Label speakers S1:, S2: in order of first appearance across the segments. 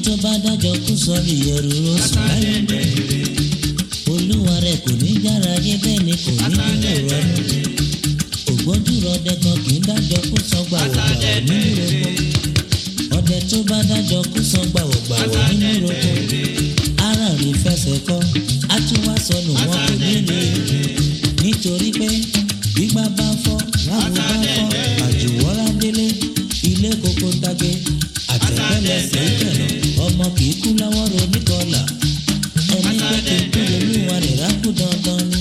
S1: tó bá dájọ́ kú sọ́ọ̀rì ẹrù ló sùn láyé olúwa rẹ̀ kò ní yára yé bẹ́ẹ̀ ni kò ní nílò rọ́nù ògbójú rọdẹ kan kì í dájọ́ kú sọ́gbà wọ̀gbà nínú roko ọdẹ tó bá dájọ́ kú sọ́gbà wọ̀gbà wọ̀ nínú roko ara rí fẹsẹ̀ kọ́ á tún wá sọnù wọn kò ní lè nítorí pé gbígbá bá fọ́ láwo bá fọ́ àjùwọ́lá délé ilé koko dagbe àtẹ̀pẹ́lẹsẹ̀ ìjẹ̀nà ọmọ kì í kú lọ́wọ́ ronú kọlà ẹni pé kò kú olúwa rẹ̀ rákú dandan ni.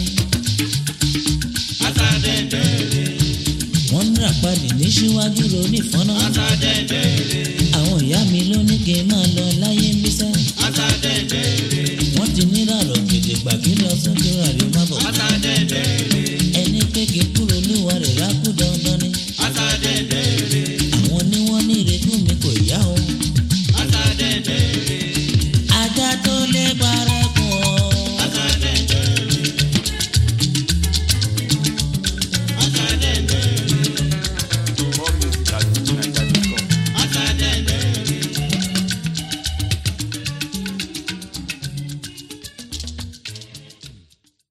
S1: wọ́n ń ràpadì ní síwájú ronú ìfọ́nà